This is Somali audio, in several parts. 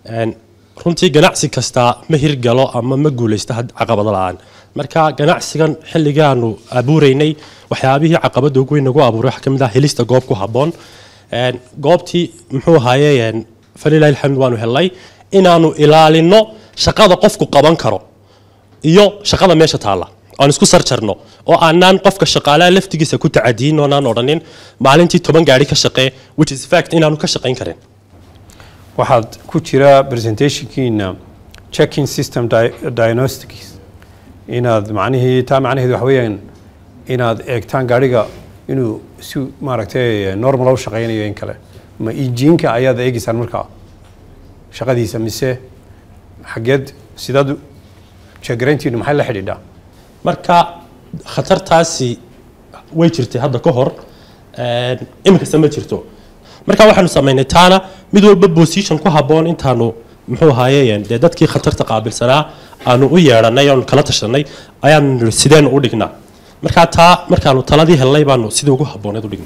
Een, runtii ganacsi kasta ma hirgalo ama ma guulaysto had- caqabado la-aan marka ganacsigan xilligaanu abuureynay waxyaabihii caqabada ugu weyn nagu abuuray waxaa ka mid ah helista goob ku habboon Een, goobtii muxuu ahaaye een, falilahi alxamd waanu helnay inaanu ilaalino shaqada qofku qaban karo iyo shaqada meesha taalla aan isku sarjarno oo aanaan qofka shaqaalaha laftigiisa ku tacadiyin oonaan odhanin maalintii toban gaari ka shaqee which is fact inaanu ka shaqayn karin waxaad ku jira presentationkiina checking system di- diagnostics inaad macnihii taa macnaheedu waxa weeyaan inaad eegtaan gaariga inuu si maaragtay normal u shaqaynayo in kale ma injiinka ayaad eegeysaan markaa shaqadiisa mise xageed sidaad jeegarayntiinu maxay la xidhiidhaa marka khatartaasi way jirtay hadda ka hor een, iminkasta ma jirto marka waxaanu samaynay taana mid walba position ku habboon intaanu muxuu ahaaye dee dadkii khatarta qaabilsanaa aanu u yeedhanay oonu kala tashanay ayaanu nidhi sideenu u dhignaa marka taa markaanu taladii helnay baanu sidii ugu habbooneed u dhignay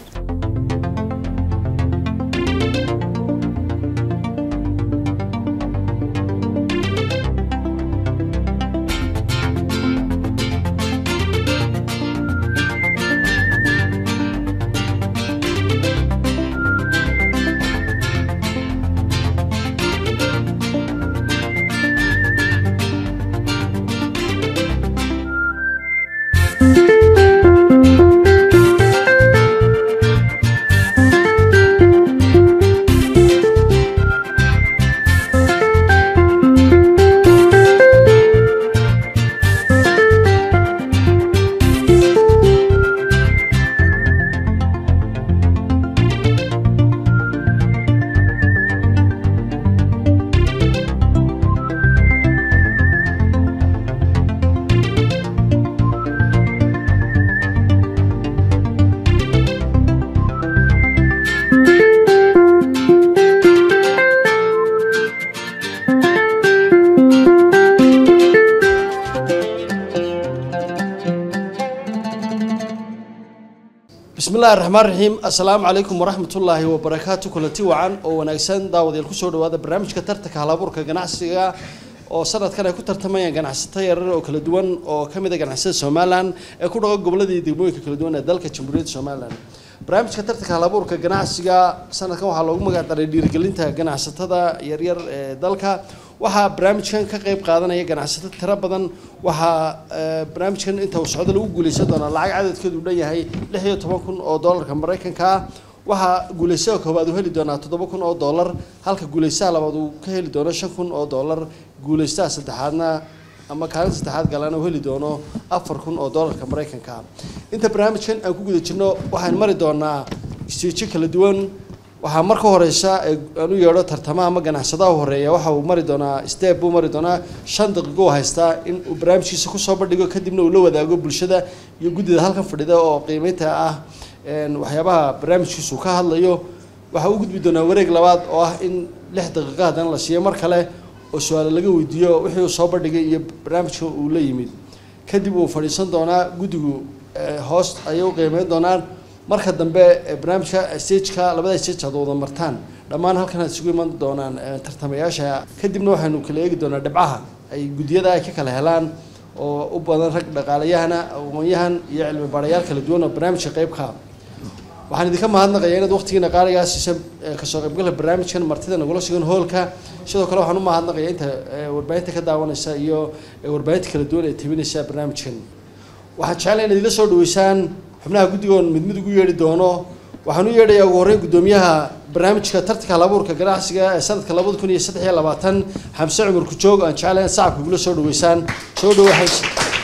bismi illaahi raxmaan raxiim assalaamu calaykum waraxmatullaahi wabarakaatu kulanti wacan oo wanaagsan daawadayaal kusoo dhawaada barnaamijka tartanka halabuurka ganacsiga oo sanadkan ay ku tartamayaan ganacsato yarar oo kala duwan oo ka mid a ganacsiyada somalilan ee ku dhaqan gobolada iyo degmooyinka kala duwan ee dalka jamhuuriyadda somalilan barnaamijka tartanka halabuurka ganacsiga sanadkan waxaa loogu magac daray dhiirigelinta ganacsatada yaryar ee dalka waxaa barnaamijkan ka qayb qaadanaya ganacsato tiro badan waxaa eh, barnaamijkan inta uu socdo lagu guuleysan doonaa lacag cadadkeedu dhan yahay lix iyo toban kun oo doolarka maraykanka ah waxaa guuleysaha koowaad uu heli doonaa toddoba kun oo doolar halka guuleysaha labaad uu ka heli doono shan kun oo doolar guuleystaha saddexaadna ama kaalin saddexaad galana uu heli doono afar kun oo doolarka maraykanka ah inta barnaamijkan aan ku guda jirno waxaan mari doonaa istiijo kala duwan waxaa marka horeysa ee aan u yeedho tartamaha ama ganacsadaha horeeya waxa uu mari doonaa step buu mari doonaa shan daqiiqo uu haystaa in uu barnaamijkiisa kusoo bandhigo kadibna uu la wadaago bulshada iyo guddida halkan fadhida oo qiimeynta ah een, waxyaabaha barnaamijkiisu ka hadlayo waxaa u gudbi doonaa wareeg labaad oo ah in lix daqiiqo haddana la siiyo mar kale oo su-aale laga weydiiyo wixii uu soo bandhigay iyo barnaamijka uu la yimid kadib uu fadhiisan doonaa guddigu eh, hoos ayay u qiimeyn doonaan marka dambe eh, barnaamijka stageka labada stage aad wada martaan dhammaan halkan aad isugu iman doonaan eh, tartamayaasha kadibna waxaynu kala eegi doonaa dhibcaha ay guddiyada ay ka kala helaan oo u badan rag dhaqaalayahana aqoon-yahan iyo cilmi baarayaal kala duwan oo barnaamijka qeybka ah waxaan idinka mahadnaqayaa inaad waqtigiina qaaligaa siisa eh, kasoo qaybgalka barnaamijkan martida nagula sugan hoolka sidoo kale waxaan u mahadnaqayaa inta eh, warbaahinta ka daawanaysa iyo eh, warbaahinta kala duwan ee tabinaysa barnaamijkan waxaan jeclay inaad ila soo dhaweysaan xubnaha guddigoon mid mid ugu yeedhi doono waxaan u yeedhayaa ugu horreyn guddoomiyaha barnaamijka tartanka halabuurka ganacsiga ee sanadka labada kun iyo saddex iyo labaatan xamse cumar kujoog aan jeclay inaad sacabka igula soo dhaweysaan soo dhawo xamse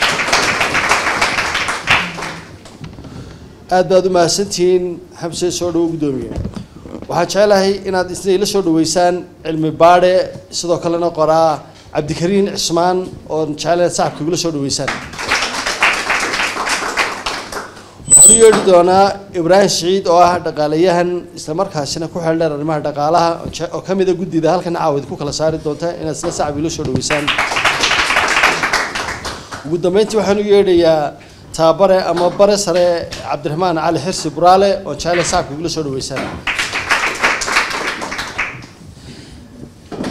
aad baad u mahadsantihiin xamse soo dhawo guddoomiye waxaan jeclahay inaad isna ila soo dhaweysaan cilmi baadhe sidoo kalena qoraa cabdikariin cismaan oon jeclay inaad sacabka igula soo dhaweysaan waxaan u yeedhi doonaa ibraahim siciid oo ah dhaqaalayahan islamarkaasina ku xeeldheer arrimaha dhaqaalaha oo je- oo ka mid a guddida halkan caawid ku kala saari doonta inaad isla sacab ila soo dhaweysaan ugu dambeyntii waxaan u yeedhayaa taabare ama bare sare cabdiraxmaan cali xirsi buraale oo jeclay sacabka igula soo dhaweysaan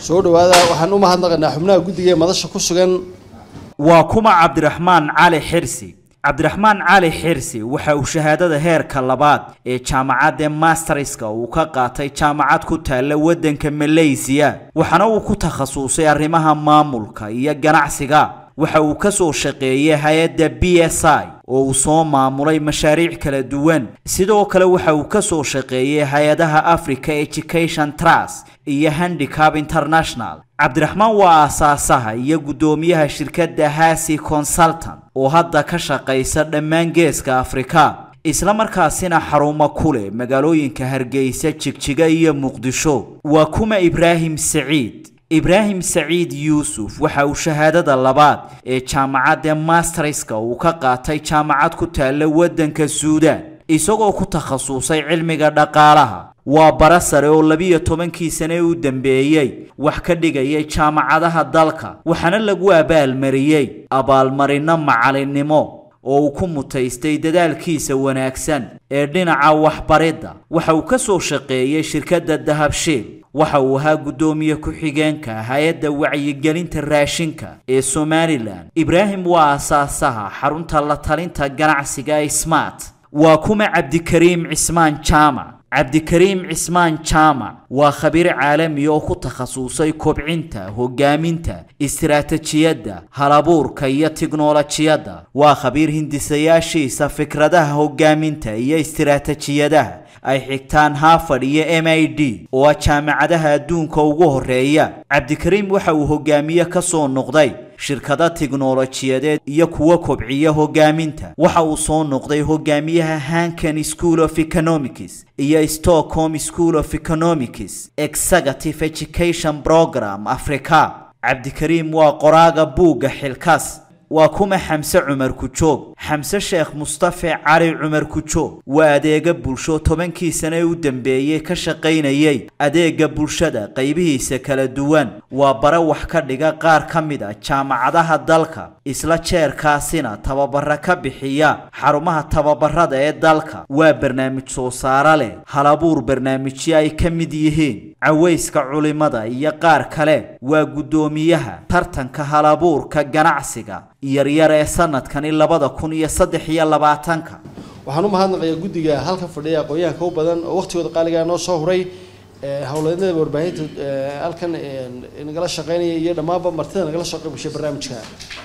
soo dhawaada waxaan u mahadnaqaynaa xubnaha guddiga ee madasha ku sugan waa kuma cabdiraxmaan cali xirsi cabdiraxmaan cali xirsi waxa uu shahaadada heerka labaad ee jaamacadda masterska uu ka qaatay jaamacad ku taalla waddanka malaysiya waxaana uu ku takhasusay arrimaha maamulka iyo ganacsiga waxa uu ka soo shaqeeyey hay-adda b s i oo uu soo maamulay mashaariic kala duwan sidoo kale waxa uu ka soo shaqeeyey hay-adaha africa education trust iyo handicap international cabdiraxmaan waa aasaasaha iyo guddoomiyaha shirkadda hasi consultant oo hadda ka shaqaysa dhammaan geeska afrika isla markaasina xarumo ku leh magaalooyinka hargeysa jigjiga iyo muqdisho waa kuma ibraahim saciid ibraahim saciid yuusuf waxa uu shahaadada labaad ee jaamacadda masterska uu ka qaatay jaamacad ku taalla waddanka suudaan isagoo ku takhasusay cilmiga dhaqaalaha waa bara sare oo labiyo tobankii sane u dambeeyey wax ka dhigayay jaamacadaha dalka waxaana lagu abaalmariyey abaalmarino macalinimo oo uu ku mutaystay dadaalkiisa wanaagsan ee dhinaca waxbaridda waxa uu ka soo shaqeeyey shirkadda dahabshiil waxa uu ahaa guddoomiye ku-xigeenka hay-adda wacyigelinta raashinka ee somalilan ibraahim waa asaasaha xarunta la talinta ganacsiga ee smart waa kuma cabdikariim cismaan jaamac cabdikariim cismaan jaamac waa khabiir caalami oo ku takhasusay kobcinta hogaaminta istiraatijiyadda halabuurka iyo tiknolojiyadda waa khabiir hindisayaashiisa fikradaha hogaaminta iyo istiraatijiyadaha ay xigtaan harvard iyo m i d oo ah jaamacadaha adduunka ugu horeeya cabdikariim waxa uu hogaamiye ka soo noqday shirkado tiknolojiyadeed iyo kuwa kobciya hogaaminta waxa uu soo noqday hogaamiyaha hankan school of economics iyo stockholm school of economics executive education program africa cabdikariim waa qoraaga buugga xilkaas waa kuma xamse cumar kujoog xamse sheekh mustafe cali cumar kujoog waa adeega bulsho tobankii sane u dambeeyey ka shaqaynayay adeega bulshada qaybihiisa kala duwan waa bare wax ka dhiga qaar ka mid a jaamacadaha dalka isla jeerkaasina tababara ka bixiya xarumaha tababarada ee dalka waa barnaamij soo saaro leh halabuur barnaamijyo ay ka mid yihiin cawayska culimada iyo qaar kale waa guddoomiyaha tartanka halabuurka ganacsiga yaryar ee sanadkani labada kun iyo saddex iyo labaatanka waxaan u mahadnaqayaa guddiga halka fadhiya aqoon-yahanka u badan oo waqtigooda qaaligaa noo soo huray howleednada warbaahinta halkan nagala shaqeynaya iyo dhammaanba martida nagala soo qaybgashay barnaamijka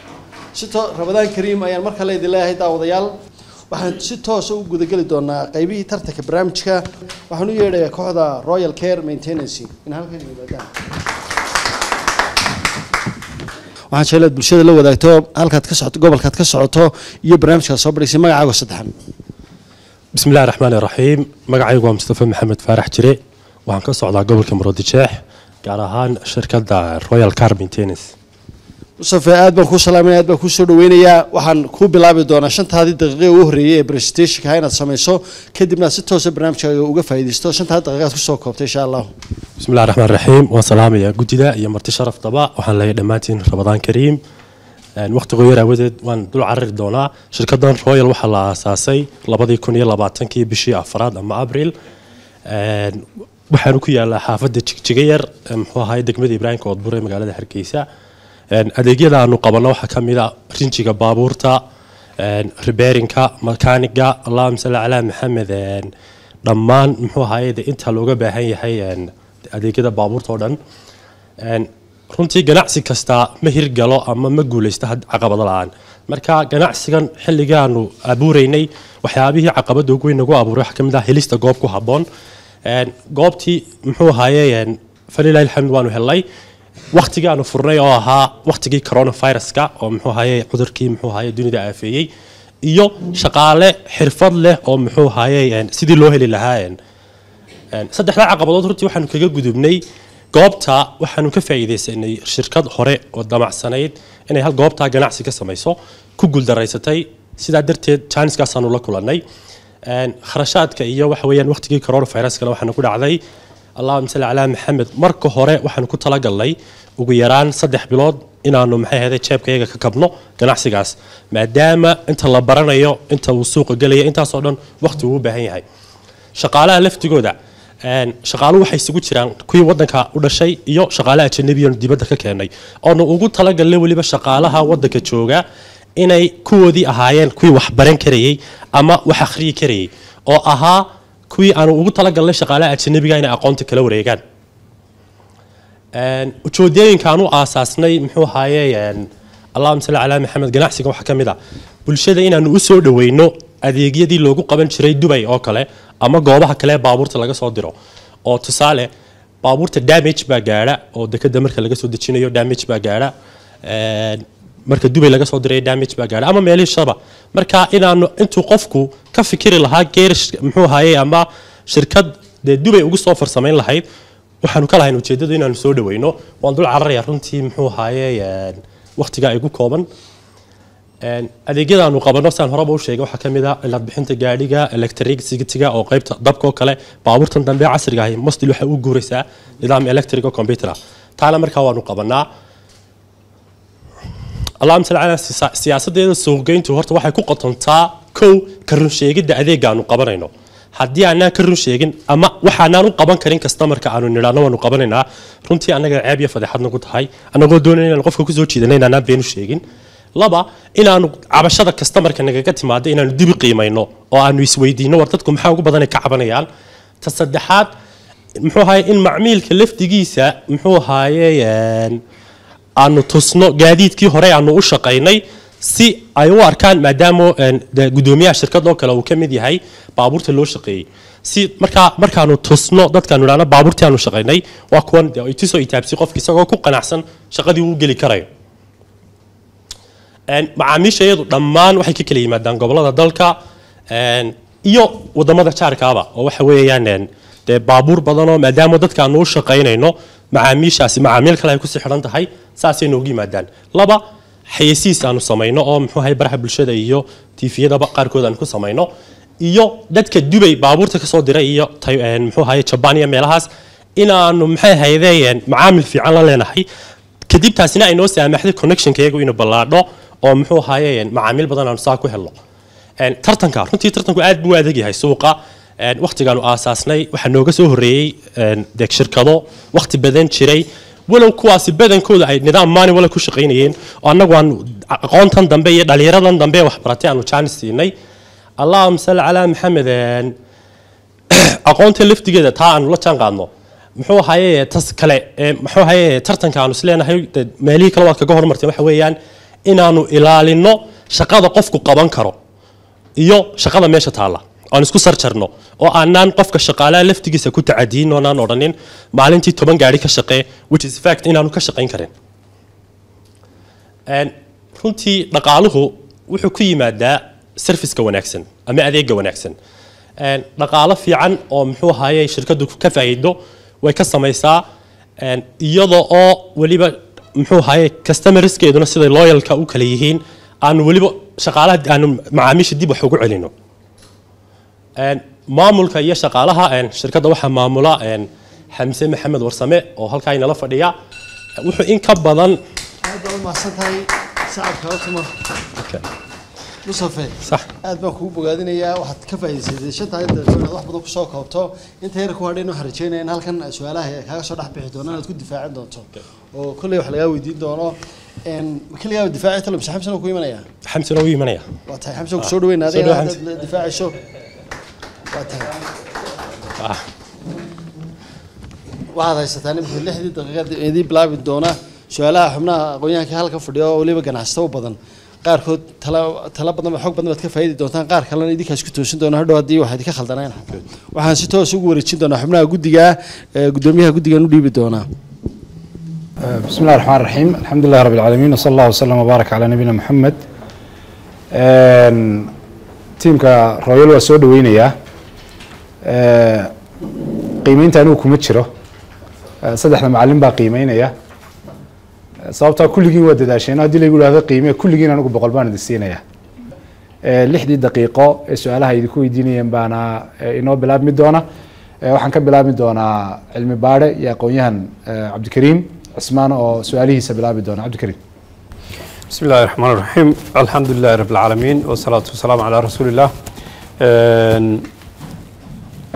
si to rabadaan kariim ayaan marka le idin leeyahay daawadayaal waxaan si toosa u gudageli doonaa qaybihii tartanka barnaamijka waxaan u yeedhayaa kooxda royal care maintenancy in halkan yimaadaan waxaan jeclaad bulshada la wadaagto halkaad ka socoto gobolkaad ka socoto iyo barnaamijkaad soo badhaysay magacaago saddexan bismi illahi raxmaan iraxiim magacaygu waa mustafa maxamed faarax jire waxaan ka socdaa gobolka muroodijeex gaar ahaan shirkadda royal car maintenance mustafe aad baan kuu salaaminaya aad baan kuu soo dhaweynayaa waxaan kuu bilaabi doonaa shantaadii daqiiqe ugu horreeyey ee presentationka inaad samayso kadibna aad si toosa barnaamijkaaga uga faa'iidaysto shantaadii daqiiqaad kusoo koobtay insha allahu bismi illahi raxmaan raxiim waan salaamayaa guddida iyo marti sharaftaba waxaan leeyahay dhammaantiin rabadaan kariim waqtigo yar aawadeed waan dul carari doonaa shirkaddan royal waxaa la aasaasay labadii kun iyo labaatankii bishii afraad ama abril waxaanu ku yaalaa xaafadda jigjiga yar muxuu ahaay degmada ibraahimka oodbur ee magaalada hargeysa adeegyada aanu qabanno waxaa ka mid a rinjiga baabuurta reberinka makaaniga allahuma salli calaa maxamed dhammaan muxuu ahaye de inta looga baahan yahay adeegyada baabuurta oo dhan runtii ganacsi kasta ma hirgalo ama ma guuleysta caqabado la-aan marka ganacsigan xilligaanu abuureynay waxyaabihii caqabada ugu weyn nagu abuuray waxaa ka mid ah helista goob ku habboon goobtii muxuu ahaye falilahi alxamd waanu helnay waqtigii aanu furnay oo ahaa waqtigii coronaviruska oo muxuu ahaye cudurkii muxuu ahaye dunida aafeeyey iyo shaqaale xirfad leh oo muxuu ahaye sidii loo heli lahaa saddexdaa caqabadood runtii waxaanu kaga gudubnay goobta waxaanu ka faa'iidaysanay shirkad hore oo damacsanayd inay hal goobtaa ganacsi ka samayso ku guuldaraysatay sidaa darteed janiskaasaanu la kulannay kharashaadka iyo waxa weeyaan waqtigii coronaviruskana waxaanu ku dhacday allahuma salli calaa maxamed marka hore waxaanu ku talagalnay ugu yaraan saddex bilood inaanu maxay ahayday jeebkayaga ka kabno ganacsigaas maadaama inta la baranayo inta uu suuqa gelaya intaasoo dhan waqti uu u baahan yahay shaqaalaha laftigooda Een, shaqaaluhu waxay isugu jiraan kuwii wadanka u dhashay iyo shaqaalaha ajanabiyan dibadda ka keenay oona ugu talagalnay weliba shaqaalaha wadanka jooga inay kuwoodii ahaayeen kuwii wax baran karayey ama wax akhriyi karayey oo ahaa kuwii aanu ugu talagalnay shaqaalaha ajanabiga inay aqoonta kala wareegaan Een, ujeedooyinkaan u aasaasnay muxuu ahaaye een, allahuma salli calaa maxamed ganacsiga waxaa ka mid ah bulshada inaanu u soo dhaweyno adeegyadii loogu qaban jiray dubay oo kale ama goobaha kale ee baabuurta laga soo diro oo tusaale baabuurta damage baa gaadha oo dekada marka laga soo dejinayo damage baa gaadha Een, marka dubay laga soo diray damage baa gaadha ama meelihishaba marka inaanu intuu qofku ka fikiri lahaa geerish muxuu ahaaye ama shirkad dee dubay ugu soo farsamayn lahayd waxaanu ka lahayn ujeedadu inaanu soo dhaweyno waan dul cararaya runtii muxuu ahaaye een, waqtiga igu kooban Een, adeegyadaanu qabano saan horeba u sheegay waxaa ka mid ah cilad bixinta gaadhiga electricity-ga oo qaybta dabka oo kale baabuurtan dambe casriga ahi mostil waxay u guuraysaa nidaam electric oo computer ah taana markaa waanu qabanaa allahuma salli calaa siya- siyaasadeeda suuqgeyntu horta waxay ku qotontaa kow ka run sheegidda adeegaanu qabanayno haddii aanaan ka run sheegin ama waxaanaan u qaban karin customerka aanu nidhaahno waanu qabanaynaa runtii annaga ceeb iyo fadeexad nagu tahay annagoo doonayna inaan qofka kusoo jiidanay inaanaan beenu sheegin laba inaanu cabashada customerka nagaga timaado inaanu dibi qiimayno oo aanu isweydiino war dadku maxaa ugu badanay ka cabanayaan ta saddexaad muxuu ahaye in macmiilka lafdigiisa muxuu ahaaye een, aanu tusno gaadiidkii hore aanu u shaqaynay si ay u arkaan maadaama een, dee gudoomiyaha shirkad oo kale uu ka mid yahay baabuurta loo shaqeeyey si markaa markaanu tusno dadkaanu idhahno baabuurtii aanu shaqaynay waa kuwan dee itusoo itaabsi qofki isagoo ku qanacsan shaqadii uu geli karayo Een, macaamiisha iyadu dhammaan waxay ka kala yimaadaan gobolada dalka een, iyo wadamada jaarkaaba oo waxa weeyaan een, dee baabuur badanoo maadaama dadka aanu u shaqaynayno macaamiishaasi macaamiil kale ay kusii xidhan tahay saasay noogu yimaadaan laba xayeysiis aanu samayno oo muxuu ahay baraha bulshada iyo tiifiyadaba qaarkood aanu ku samayno iyo dadka dubay baabuurta kasoo diray iyo tay- een, muxuu ahaye jabaan iyo meelahaas inaanu maxay ahaydeen macaamil fiican la leenahay kadib taasina ay noo saamaxday connectionka iyagu inuu ballaadho oo muxuu ahaaye macaamiil badan aanu saa ku helno Een, tartanka runtii tartanku aad buu u adag yahay suuqa Een, waqtigaanu aasaasnay waxaa nooga soo horreeyey een, dee shirkado waqti badan jiray walow kuwaasi badankooda ay nidaam maalin wala ku shaqaynayeen oo annagu aan aqoontan dambe iyo dhallinyaradan dambe ee waxbaratay aanu jaanis siinay allahuma salli calaa maxamed een, aqoonta laftigeeda taa aanu la jaan qaadno muxuu ahaye tas kale ee muxuu ahaye tartanka aanu isleenahay dee meelihii kale waad kaga hormartay waxa weeyaan inaanu ilaalino shaqada qofku qaban karo iyo shaqada meesha taalla aan isku sarjarno oo aanaan qofka shaqaalaha laftigiisa ku tacadiyin oonaan odhanin maalintii toban gaari ka shaqee which is fact inaanu ka shaqayn karin Een, runtii dhaqaaluhu wuxuu ku yimaadaa serviceka wanaagsan ama adeega wanaagsan Een, dhaqaalo fiican oo muxuu ahaye shirkadu ka faa'iido way ka samaysaa Een, iyada oo weliba muxuu ahaye customerskeeduna siday loyalka u kala yihiin aanu weliba shaqaalaha aanu macaamiisha dib wax ugu celino Een, maamulka iyo shaqaalaha een, shirkadda waxaa maamula een, xamse maxamed warsame oo halkaa inala fadhiya wuxuu in ka badan aad baad u mahadsan tahay sacabka hortuma musafe sax aad baan kugu bogaadinayaa waxaad ka faa'iidaysatay shantaa daqiiqo inaad wax badan kusoo koobto inta yar ku hadhayn waxaan rajeynaya in halkan su-aalaha ay kaaga soo dhex bixi doonaan aad ku difaacin doonto oo kolley wax lagaa weydiin doono een keligaa difaaci talo mise xamsan oo ku imanaya xamsena u imanaya waa tahay xamsan ku soo dhaweyn Soo adiga dhaweyn, haddaad difaacayso waa tahay Ah, waxaad haysataa nimika lixdii daqiiqad idii bilaabi doona su-aalaha xubnaha aqoonyahanka halka fadhiya oo weliba ganacsato u badan qaarkood tala tala badan xog badan baad ka faa'iidi doontaan qaar kalena idinkaas ku toosin doona hadhow haddii waxaad ka khaldaneen waxaan si toos ugu wareejin doonaa xubnaha guddiga ee gudoomiyaha guddigan u dhiibi doonaa بسم الله الرحمن الرحيم الحمد لله رب العالمين وصلى الله وسلم وبارك على نبينا محمد Een, tiimka royal waa soo dhaweynayaa Ee, qiimeynta anigu kuma jiro Ee, saddexda macalin baa qiimeynaya Ee, sababtaa kulligiin waa dadaasheen haddii lagu ihahdo qiime kulligiin anigu boqol baan idin siinaya Ee, lixdii daqiiqo ee su-aalaha idinku weydiinayeen baana ee, inoo bilaabmi doona Ee, waxaan ka bilaabi doonaa cilmi baadhe iyo aqoon-yahan ee, cabdikariim cismaan oo su-aalihiisa bilaabi doona cabdikariim بسم الله الرحمن الرحيم الحمد لله رب العالمين والصلاة والسلام على رسول الله Een,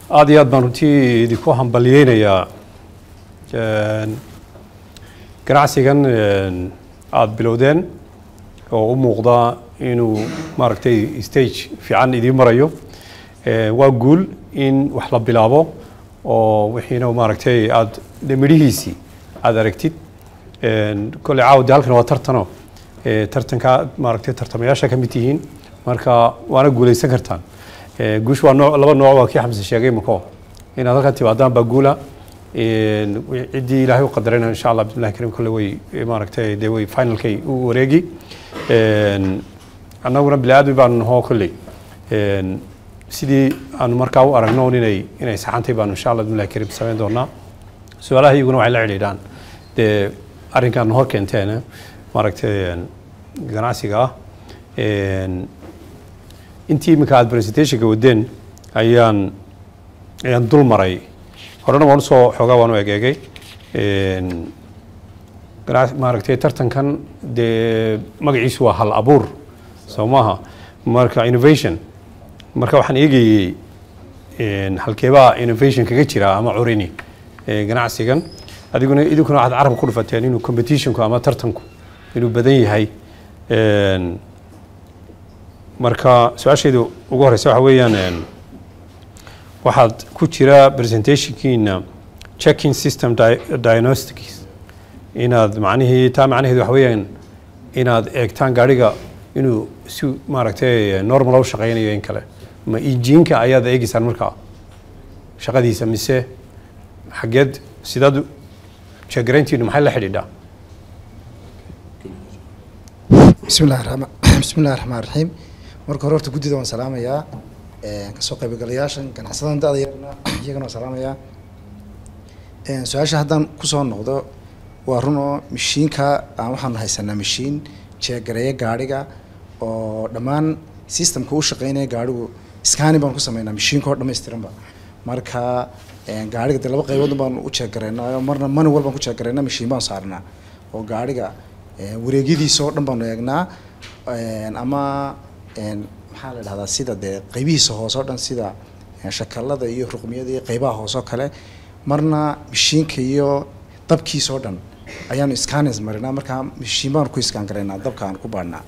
aada iyo aad baan runtii idinku hambalyeynayaa Een, ganacsigan een, aada bilowdeen oo u muuqda inuu maaragtay stage fiican idiin marayo Een, waa guul in wax la bilaabo oo wixiina maaragtay aada de midhihiisii aada aragtid Een, kolley caawdi halkan waa tartano Ee, tartanka maaragtay tartamayaasha ka mid tihiin marka waana guuleysan kartaan Ee, guushu waa nooc laba nooc waa kii xamse sheegay mako inaad halkan timaadaan baa guula Een, wi- ciddii ilaahay u qadarayna insha allah bismillahi karim kolle way eh, maaragtay dee way finalkay u wareegi Een, annaguna bini aadmi baanu nahoo kolley Een, sidii aanu markaa u aragno un inay inay saxantay baanu insha allah bismillahi karim samayn doonaa su-aalaha iyaguna waxay la xidhiidhaan dee arrinkan hor keenteen maaragtay een, ganacsiga ah Een, intii iminka aad presentationka wadeen ayaan ayaan dul maray horena waan usoo xoogaa waan u egeegay Een, ganac- maaragtay tartankan dee magaciisu waa hal abuur soo maaha marka innovation marka waxaan eegayey een, halkeebaa innovation kaga jira ama curini ee, ganacsigan adiguna idinkuna waxaad carabka ku dhufateen inuu competitionku ama tartanku inuu badan yahay Een, marka su-aasheedu ugu horeysa waxa weeyaan een, waxaad ku jira presentationkiina checking system di- diagnostics inaad macnihii taa macnaheedu waxa weeyaan inaad eegtaan gaadhiga inuu si maaragtay normal u shaqaynayo in kale ma injiinka ayaad eegeysaan markaa shaqadiisa mise xageed sidaad jeegarayntiinu maxay la xidhiidhaa bismi illahi raxmaan bismi illahi raxmaan raxiim marka hore horta guddida waan salaamayaa Een, kasoo qaybgalayaashan ganacsadan da-da yarna iyagana waan salaamayaa Een, su-aasha haddaan kusoo noqdo waa run oo mashiinka aan waxaanu haysanaa mashiin jeegareeya gaadhiga oo dhammaan systemka u shaqeynaya gaadhigu scanning baan ku sameynaa mashiinka oo dhammaystiranba marka een, gaadhiga dee laba qaybood baan u jeegareynaa marna mani walbaan ku jeegareynaa mashiin baan saarnaa oo gaadhiga een, wareegyadiisa oo dhan baanu eegnaa Een, ama een, maxaa la dhahdaa sida dee qaybihiisa hoose oo dhan sida een, shakalada iyo ruqmiyada iyo qaybaha hoose oo kale marna mashiinka iyo dabkiisa oo dhan ayaanu scanners marinaa markaa mashiin baanu ku iskaan garaynaa dabka aan ku baadhnaa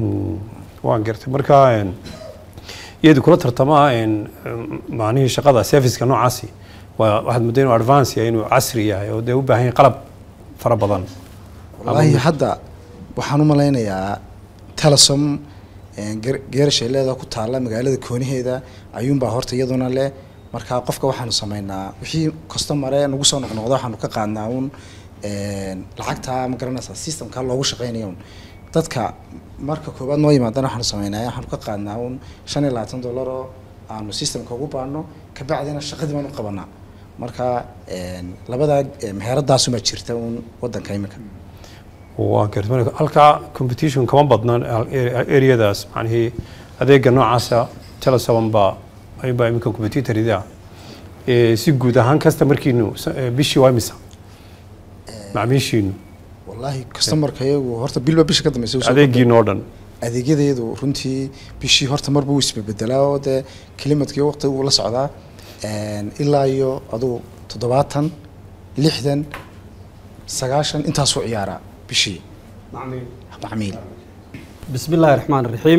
waan gartay marka een, iyadu kula tartamaa een, macnihii shaqada serviceka noocaasi waa waxaad muddo inuu advance yahay inuu casri yahay oo dee u baahan yahay qalab fara badan wallaahi hadda waxaan u malaynayaa telesom een, geer- geerashay leedaha ku taalla magaalada kooniheeda ayuunbaa horta iyaduna leh marka qofka waxaanu sameynaa wixii customare nagu soo noqnoqda waxaanu ka qaadnaa uun een, lacagta ma garanaysaa systemka loogu shaqeynayo un dadka marka koowaad noo yimaadana waxaanu sameynaa waxaanu ka qaadnaa uun shan iyo labaatan dollar oo aanu systemka ugu baadhno kabacdina shaqadii baan u qabanaa marka een, labadaa eh, meheradaasuma jirta uun wadanka imika waan gartay marka halkaa competition kama badna areadaas macnihii adeega noocaasa telesom baa ayuunbaa iminka competitorida si guud ahaan customerkiinu sa- eh, bishii waa imisa macmiishiinu wallaahi customarka iyagu horta bilba bisha ka dambeysa usoo adeegiinu oo dhan adeegyadeedu runtii bishii horta marba wuu isbebedelaa oo dee kilimadkii waqti wuu la socdaa Een, ilaa iyo adugu toddobaatan lixdan sagaashan intaasuu ciyaaraa bishii macmiil bismi illaahi raxmaan raxiim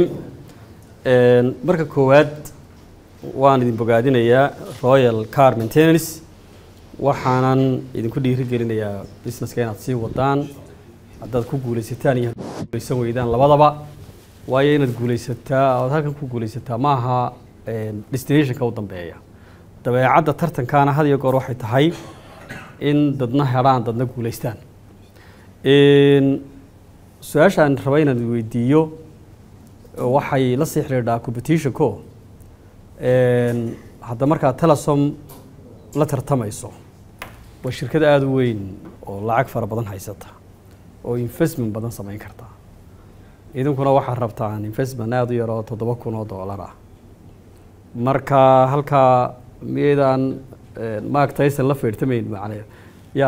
Een, marka koowaad waan idin bogaadinayaa royal car maintenance waxaanan idinku dhiirigelinayaa businesska inaad sii wadaan haddaad ku guulaysataan iyo haddaad ku guulaysan weydaan labadaba waayo inaad guulaysataa ood halkan ku guulaysataa ma aha een, destinationka u dambeeya dabeecadda tartankaana had iyo goor waxay tahay in dadna helaan dadna guulaystaan Een, su-aashaan raba inaan weydiiyo waxay la sii xidhiidhaa competitionko Een, hadda markaa telesom la tartamayso waa shirkad aada u weyn oo lacag fara badan haysata oo investment badan samayn karta idinkuna waxaad rabtaan investment aada u yar oo toddoba kun oo dollar ah marka halkaa miyaydaan mark tyson la feertamayn macnee ya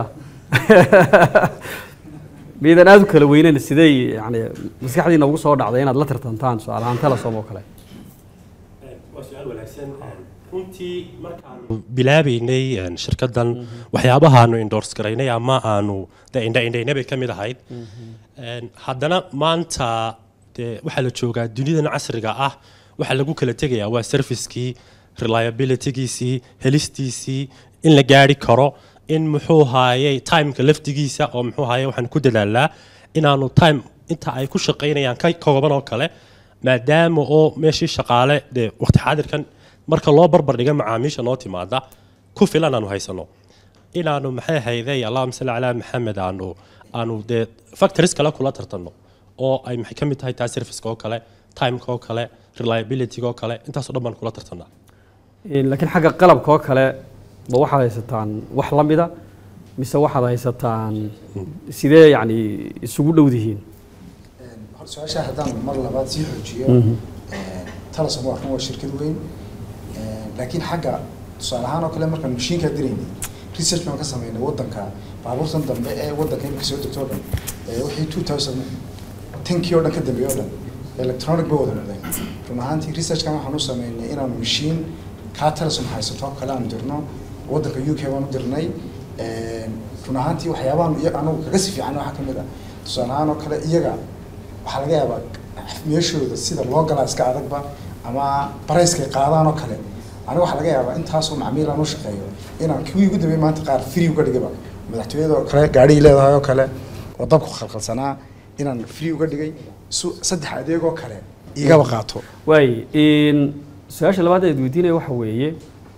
miyaydaan aada u kala weyneyn sidee yani maskaxdiina ugu soo dhacday inaad la tartantaan su-aal ahaan telesom oo kale waa su-aal wanaagsan runtii markaanu bilaabeynay een, shirkaddan waxyaabahaanu endorse garaynay ama aanu dee indha-indhaynay bay ka mid ahayd Een, haddana maanta dee waxaa la joogaa dunidan casriga ah waxaa lagu kala tegayaa waa servicekii reliabilitygiisii helistiisii in la gaari karo in muxuu haayey timeka laftigiisa oo muxuu haayey waxaan ku dadaalaa inaanu time inta ay ku shaqaynayaan ka kooban oo kale maadaama oo meeshii shaqaale dee waqti xaadirkan marka loo barbar dhiga macaamiisha noo timaada ku filan aanu haysano inaanu maxay hayday allahuma salli calaa maxamed aanu aanu dee factories kale kula tartanno oo ay maxay ka mid tahay taa serviceka oo kale timeka oo kale reliabilityga oo kale intaasoo dhan baan kula tartannaa laakiin xagga qalabka oo kale ma waxaad haysataan wax la mida mise waxaad haysataan sidee yacni isugu dhowdihiin hor su-aasha haddaan mar labaad sii xoojiyo talasom waa run waa shirkad weyn laakiin xagga tusaale ahaan oo kale markaan mashiinkaa diraynay research baan ka sameynay wadanka baabuurtan dambe ee wadanka imika soo degto o dhan ee wixii two thousand tenkii oo dhan ka dambeeyey oo dhan electronic ba wada noqdeen run ahaantii researchkan waxaan u sameynay inaanu mashiin kaa talasom haysato oo kale aanu dirno wadanka u k baan u dirnay run ahaantii waxyaabahan iyaga anagu kaga si fiican waxaa kamid ah tusaale ahaan oo kale iyaga waxaa laga yaabaa meeshooda sida loo galaa iska adagba ama barayskay qaadaan oo kale aniga waxaa laga yaabaa intaasoo macmiil aan u shaqeeyo inaan kuwii ugu dambeeyay maanta qaar free uga dhigaba madaxtooyada oo kale gaadhigii leedahay oo kale oo dabku khalkhalsanaa inaan free uga dhigay su saddex adeegoo kale igaba qaato waay su-aasha labaad eed weydiinaya waxa weeye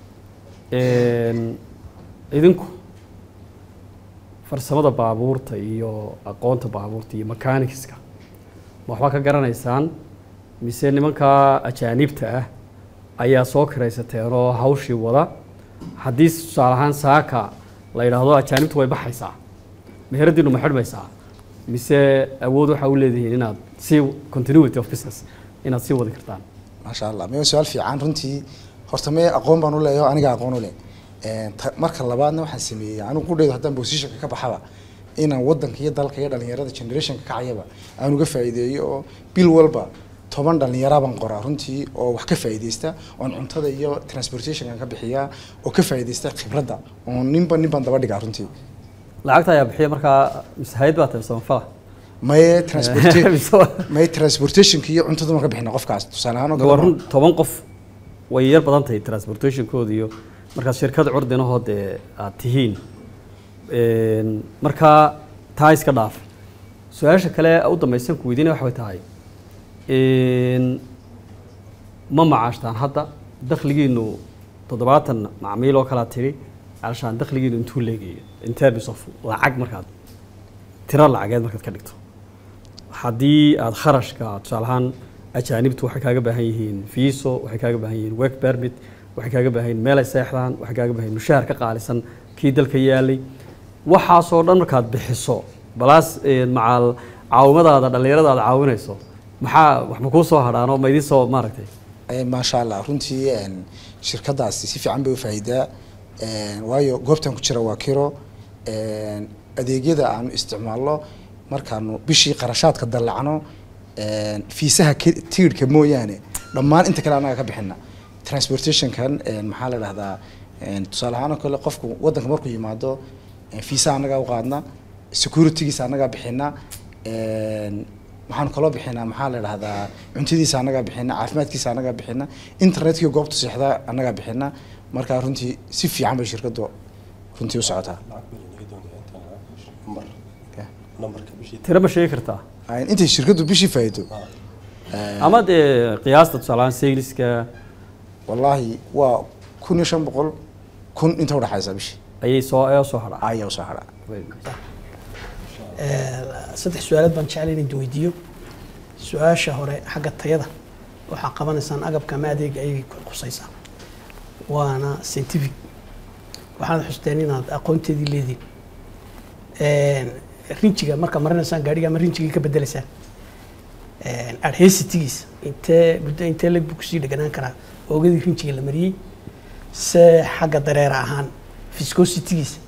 idinku farsamada baabuurta iyo aqoonta baabuurta iyo mechanicska ma waxbaa ka garanaysaan mise nimankaa ajaanibta ah ayaa soo kiraysateen oo hawshii wada haddii tusaale ahaan saaka la yidhaahdo ajaanibtu way baxaysaa meheradiinu ma xidhmaysaa mise awood waxaa u leedihiin inaad si continuity of business inaad sii wadi kartaan maasha allah mee su-aal fiican runtii horta mee aqoon baan u leeyaho aniga aqoon u leh marka labaadna waxaan sameeyey anigu qudheydo haddaan positionka ka baxaba inaan wadanka iyo dalka iyo dhalinyarada generationka kacayaba aan uga faa'iideeyo oo bil walba toban dhalinyara baan qoraa runtii oo wax ka faa'iideysta oon cuntada iyo transportationkan ka bixiyaa oo ka faa'iideysta khibradda oo ninba nin baan daba dhigaa runtii lacagta ayaa bixiya markaa mise hay-ad baa tahay samafala maye transporta maye transportationka iyo cuntada baan ka bixina qofkaas tusaale ahaan oo waa kale run toban qof way yar badan tahay transportationkooda iyo markaad shirkad curdinahoo dee aad tihiin markaa taa iska dhaaf su-aasha kale u dambaysan ku weydiinaya waxa way tahay ma macaashtaan hadda dakhligiinu toddobaatan macmiil oo kalaa tiri alshaan dakhligiinu intuu leegayo in terms of lacag markaad tiro lacageed markaad ka dhigto haddii aada kharashka tusaale ahaan ajaanibtu waxay kaaga baahan yihiin fiiso waxay kaaga baahan yihiin work permit waxay kaaga baahan yihiin meel ay seexdaan waxay kaaga baahan yihiin mushaar ka qaalisan kii dalka yaalay waxaasoo dhan markaad bixiso balaas macaal caawimadaada dhallinyarada aad caawinayso maxaa wax ma kuu soo hadhaan oo ma idiin soo maaragtay maasha allah runtii shirkadaasi si fiican bay u faa'iidaa waayo goobtan ku jira waa kiro adeegyada aanu isticmaalno markaanu bishii qarashaadka dallacno fiisaha tiirhka mooyaane dhammaan inta kale annaga ka bixina transportationkan maxaa la dhahdaa tusaale ahaan oo kale qofku wadanka markuu yimaado fiisaha annagaa u qaadna securitygiisa annagaa bixina waxaanu kaloo bixinaa maxaa la dhahdaa cuntadiisa annagaa bixina caafimaadkiisa annagaa bixina internetkii goobta seexdaa annagaa bixina markaa runtii si fiican bay shirkadu runtii u socotaa tiro ma sheegi kartaa intay shirkadu bishii faa'iido ama dee qiyaasta tusaale ahaan sayliska wallaahi waa kun iyo shan boqol kun inta udhaxaysa bishii ayay soo ayaa soo hadhaa ayaa usoo hadhaa saddex su-aalood baan jeclay inaan weydiiyo su-aasha hore xagga tayada waxaa qabanaysaan agabka ama adeega ayay khusaysaa waana scientific waxaad xusteen inaad aqoonteedii leediin rinjiga marka marinaysaan gaadhiga ama rinjigii ka bedelaysaan adhesitigiisa intee muddo intee leg buu kusii dheganaan karaa oogadii rinjiga la mariyey se xagga dareera ahaan viscositigiisa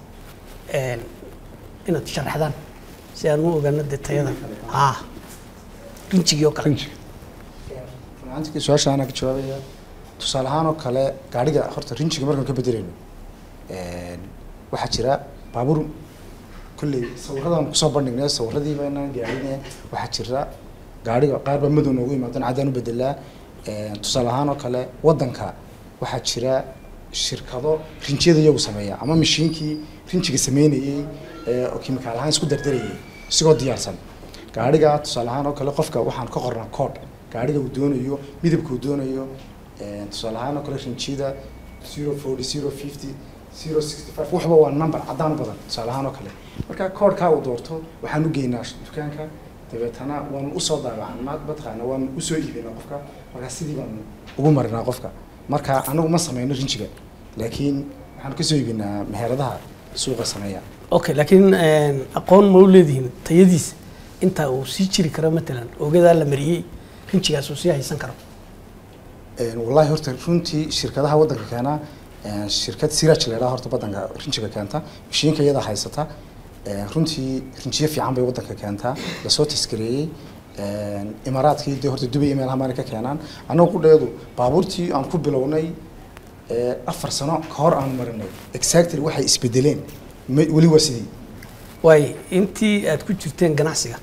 inaad sharaxdaan si aan u ogaano dee tayada haa rinjigii oo kale su-aasha anaa ka jawaabaya tusaale ahaan oo kale gaadhiga horta rinjiga markaan ka bedelayno waxaa jira baabuur kolley sawiradan kusoo bandhignay sawiradii baynaan gaadhine waxaa jira gaadhiga qaar baa madow noogu imaadana caddaan u bedelaa tusaale ahaan oo kale waddanka waxaa jira shirkado rinjiyada iyagu sameeya ama mashiinkii rinjiga sameynayey ee oo kimikaal ahaan isku dardarayay isigoo diyaarsan gaadhiga tusaale ahaan oo kale qofka waxaan ka qornaa code gaadhiga uu doonayo midabka uu doonayo tusaale ahaan oo kale rinjiyada zero forty zero fifty zero sixty five waxba waa number caddaan u badan tusaale ahaan oo kale marka koodhkaa uu doorto waxaan u geynaa dukaanka dabeetana waan usoo daabacnaa mataqaana waan usoo iibinaa qofka marka sidii baan ugu marinaa qofka marka anagu ma sameyno rinjiga laakiin waxaan kasoo iibinaa meheradaha suuqa sameeya okay laakiin aqoon ma u leedihiin tayadiisa inta uu sii jiri karo matalan ogadaa la mariyey rinjigaas uu sii haysan karo wallahi horta runtii shirkadaha waddanka keena shirkad siraj la yidhaha horta waddanka rinjiga keenta mashiinka iyada haysata runtii rinjiyo fiican bay waddanka keentaa lasoo taskareeyey imaaraadkii dee horta dubay email hamaana ka keenaan annagu qudheedu baabuurtii aan ku bilownay afar sano ka hor aan marinay exactly waxay isbedeleen weli waa sidii waay intii aad ku jirteen ganacsiga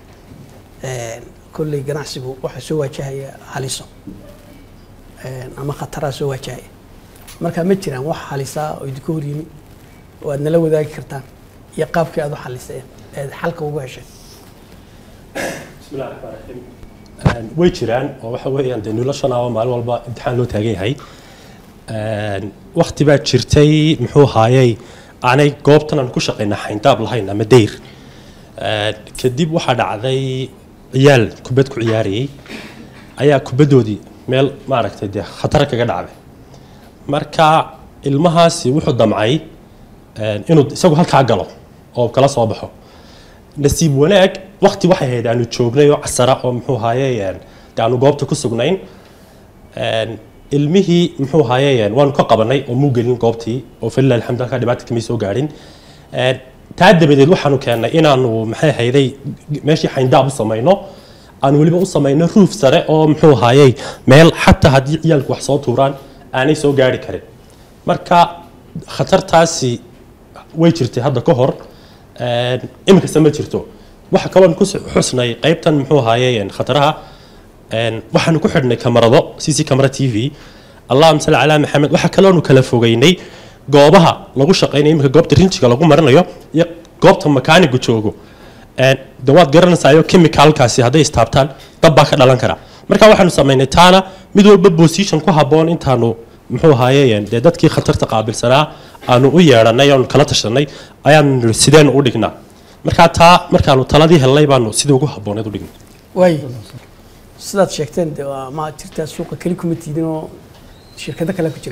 kolley ganacsigu waxaa soo waajahaya haliso ama khataraa soo waajahaya marka ma jiraan wax halisaa oo idinka hor yimi oo aad nala wadaagi kartaan iyo qaabkii aad u xaliseen eed xalka ugu hesheen bismillahi raxmaan raxiim way jiraan oo waxa weeyaan dee noloshanaaba maalin walba imtixaan loo taagan yahay wakti baa jirtay muxuu haayey aanay goobtan aan ku shaqayna xayndaab lahayn ama dayr kadib waxaa dhacday ciyaal kubad ku ciyaarayay ayaa kubaddoodii meel maaragtay dee khatar kaga dhacday marka ilmahaasi wuxuu damcay inuu isagu halkaa galo oo kala soo baxo nasiib wanaag wakti waxay ahayd aanu joognay oo casara oo muxuu haaye de aanu goobta ku sugnayn ilmihii muxuu haaye waanu ka qabanay oo muu gelin goobtii oo falilah alxamdu halkaa dhibaata kamay soo gaadhin taa dabadeed waxaanu keennay inaanu maxay hayday meeshii xayndaab u samayno aanu weliba u samayno ruuf sare oo muxuu haayey meel xataa haddii ciyaalku wax soo tuuraan aanay soo gaari karin marka khatartaasi way jirtay hadda ka hor iminkasta ma jirto waxa kaloon ku xusnay qaybtan muxuu haayey khataraha waxaanu ku xidhnay kamarado c c camera t v allahuma salli calaa maxamed waxa kaloonu kala fogeynay goobaha lagu shaqaynayo iminka goobta rinjiga lagu marinayo iyo goobta makaanigu joogo de waad garanaysayo chemicalkaasi hadday istaabtaan dab baa ka dhalan kara marka waxaanu samaynay taana mid walba position ku habboon intaanu muxuu ahaaye dee dadkii khatarta qaabilsanaa aanu u yeedhanay aanu kala tashanay ayaanu sideenu u dhignaa markaa taa markaanu taladii helnay baanu sidii ugu habbooneed u dhignay waay sidaad sheegteen de waa ma jirtaa suuqa keli kuma tiidin oo shirkado kale ku jira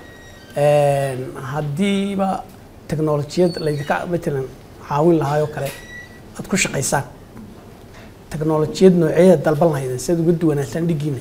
haddiiba teknolojiyad laydinka matalan caawin lahaayoo kale aad ku shaqaysaan teknolojiyad nooceeda dalban lahaydeen si aad uga duwanaataan dhigiina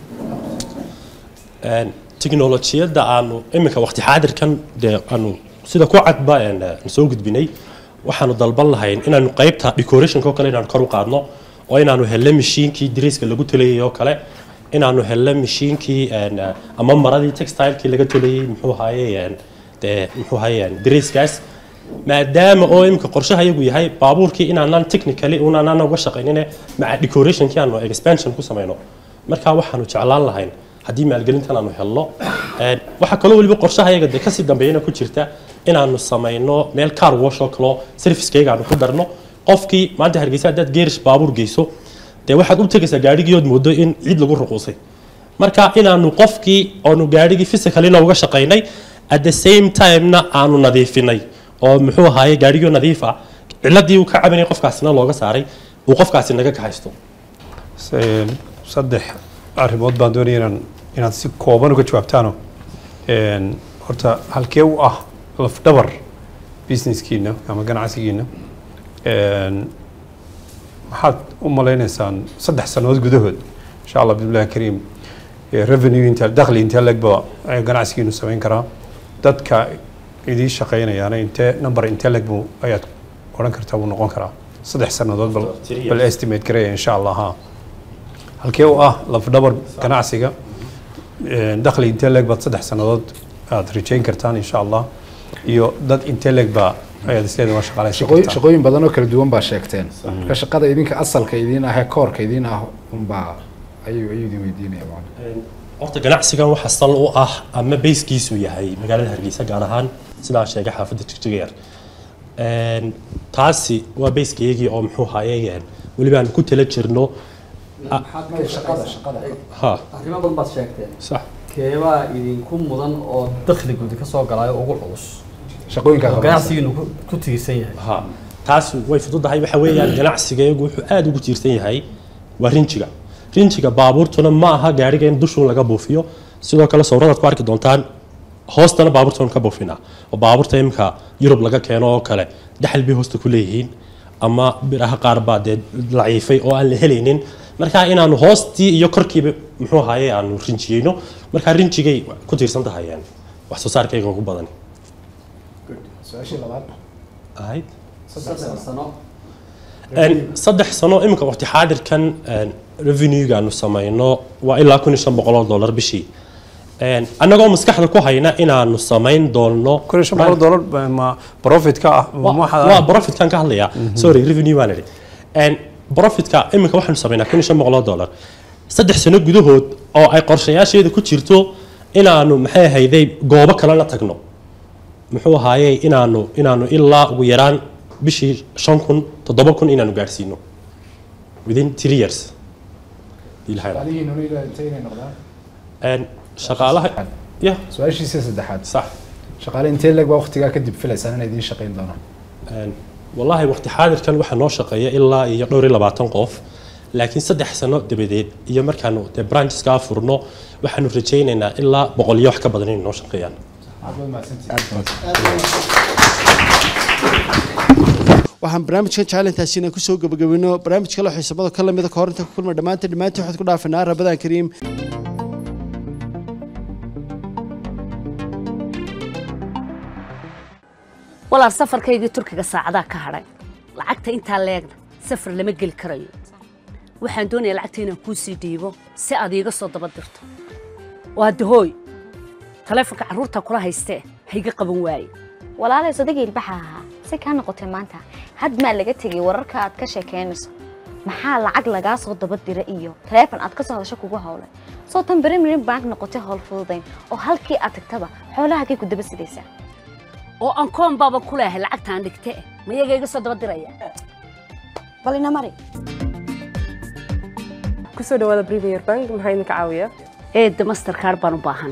teknolojiyadda aanu iminka waqti xaadirkan dee aanu sida ku cadba soo gudbinay waxaanu dalban lahayn inaanu qaybta decorationka oo kale inaanu kor u qaadno oo inaanu helno mashiinkii dariiska lagu tolayay oo kale inaanu helno mashiinkii ama maradii textilekii laga tolayay muxuu ahaye dee muxuu ahaye dariiskaas maadaama oo iminka qorshaha iyagu yahay baabuurkii inaanan technically unaanan uga shaqaynine maca decorationkii aanu expansion ku samayno marka waxaanu jeclaan lahayn haddii maalgelintan aanu helno waxaa kaloo weliba qorshaha iyaga dee kasii dambeeyana ku jirta inaanu samayno meel car wash oo kaloo servicekayga aanu ku darno qofkii maanta hargeysa haddaad geerish baabuur geyso dee waxaad u tegaysaa gaadhigiiood moodo in ciid lagu ruquusay marka inaanu qofkii oonu gaadhigii physicalina uga shaqaynay at the same time-na aanu nadiifinay oo muxuu ahaaye gaadhigii nadiif ah ciladii uu ka cabanayay qofkaasina looga saaray uu qofkaasi naga kahaysto saddex arrimood baan doonaya inaan inaad si kooban uga jawaabtaano horta halkee u ah lafdhabar businesskiina ama ganacsigiina maxaad u malaynaysaan saddex sannadood gudahood insha allah bismillahi kariim revenue inta dakhli intee legba ganacsigiinu samayn karaa dadka idii shaqaynayaana intee number intee leg buu ayaad odhan kartaa buu noqon karaa saddex sannadood bal bal estimate gareeya insha allah ha halkee u ah lafdhabar ganacsiga een, dakhli intee leeg baad saddex sannadood aad rajayn kartaan insha allah iyo dad intee leeg baa ayaad isleedahay waa shaqaalaysan shaqooyin kartaan shaqooyin badan oo kala duwan baa sheegteen marka shaqada idinka asalka idiin ah ee koorka idiin ah unbaa ayuu ayuu idin weydiinaya macallin. horta ganacsigan waxa sal u ah ama bayskiisu yahay magaalada hargeysa gaar ahaan sidaa sheegay xaafadda jigjigeer Een, taasi waa bayskayagii oo muxuu haye weliba aan ku tala jirno shaqada shaqada ha arrimo badan baad sheegteen sax keebaa idinku mudan oo dakhligooda ka soo galaayo ugu culus shaqooyinkaa oo qabanaysa. ganacsigiinu ku- ku tiirsan yahay ha taas way fududahay waxa weeyaan ganacsigayagu wuxuu aada ugu tiirsan yahay waa rinjiga rinjiga baabuurtuna ma aha gaariga in dushuun laga buufiyo sidoo kale sawiradaad ku arki doontaan hoostana baabuurtan ka buufinaa oo baabuurta imika yurub laga keeno oo kale daxal bay hoosta ku leeyihiin ama biraha qaar baa dee laciifay oo aan la helaynin marka inaanu hoostii iyo korkiiba muxuu ahaye aanu rinjiyeyno markaa rinjigay ku tiirsan tahay een, wax soo saarkayga ugu badan su-aashii labaad ahayd saddex sano Een, saddex sano iminka waqti xaadirkan een, revenue-gaanu samayno waa ilaa kun iyo shan boqol oo dollar bishii Een, annagoo maskaxda ku hayna inaanu samayn doono kun iyo shan boqol dollar ba- ma profitka ah ma waa waxaad- waa profitkan ka hadlayaa sorry revenue waan idhi Een, profitka iminka waxaanu samaynaa kun iyo shan boqol oo dollar saddex sano gudahood oo ay qorshayaasheeda ku jirto inaanu maxay ahayday goobo kalena tagno muxuu ahaaye inaanu inaanu ilaa ugu yaraan bishii shan kun toddoba kun inaanu gaadhsiino within three years Ilaahay raaxo. shaqaalihiinuna ilaa intee inay noqdaan Een, shaqaalaha ya su-aashiisa saddexaad sax shaqaale intee leeg baa waqtigaa kadib filaysaan inay idiin shaqayn doonaan Een, wallaahi waqti xaadirkan waxaa noo shaqeeya ilaa iyo dhowr iyo labaatan qof laakiin saddex sano dabadeed iyo markaanu dee brancheskaa furno waxaanu rajaynaynaa ilaa boqol iyo wax ka badan inay noo shaqeeyaan waxaan barnaamijkan jaalintaasi inaan kusoo gabagabino barnaamij kale oo xiisabada ka lamida ka hor inta ku kulma dhammaanteen dhammaantiin waxaad ku dhaafanaa rabadaan kariim walaal safarkaygii turkiga saacadaa ka hadhay lacagta intaa leegna safar lama geli karayo waxaan doonayaa lacagta inaan kuu sii dhiibo si aad iiga soo daba dirto waa dahooy taleefonka carruurta kula haystee hayga qaban waaye walaalay sodagii ilbaxa ahaa si kaa noqotay maanta had maa laga tegay wararka aad ka sheekeynayso maxaa lacag lagaa soo daba dira iyo taleefon aad ka soo hadasho kugu howlay soo tan berimirin bank noqotay howl fududayn oo halkii aad tagtaba xoolahagay ku daba sidaysaa oo aan koon baaba ku leehay lacagtaan dhigte ma iyaga iga soo daba diraya bal ina mari kusoo dhawaada premier bank maxaa idinka caawiya eedda masterkaar baan u baahana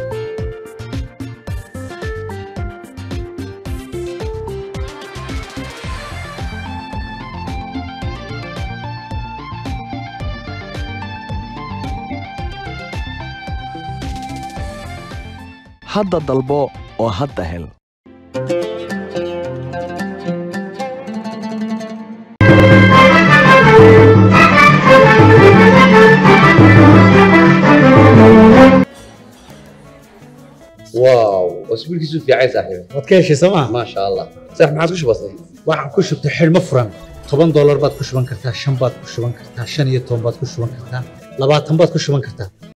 hadda dalbo oo hadda hel واو اسبوعك في عين صاحبي waad ka heshay sooma ما شاء الله صح ما عاد وش بصير waxaan ku shubtay xidhmo furan toban doolar baad ku shuban kartaa shan baad ku shuban kartaa shan iyo toban baad ku shuban kartaa labaatan baad ku shuban kartaa